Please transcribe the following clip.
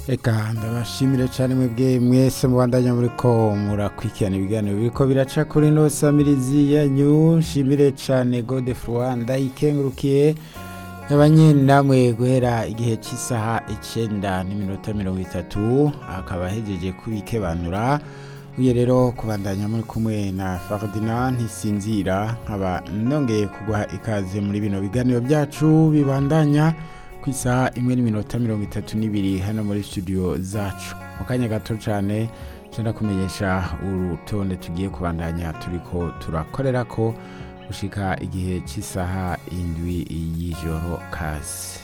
Eka ndabashimire cyane mwebwe mwese mubandanya muri ko murakurikirana ibiganiro biriko biraca kuri ino samirizi yanyu nshimire cyane Godefroid ndayikengurukiye yabanye namwe guhera igihe cy'isaha icyenda n'iminota mirongo itatu akaba ahejeje kubikebanura uye rero kubandanya muri kumwe na Ferdinand ntisinzira nkaba nongeye kuguha ikaze muri bino biganiro byacu bibandanya ku isaha imwe n'iminota mirongo itatu n'ibiri hano muri studio zacu mu kanya gato cyane nshobora kumenyesha urutonde tugiye kubandanya turiko turakorera ko gushika igihe cy'isaha indwi y'ijoro kazi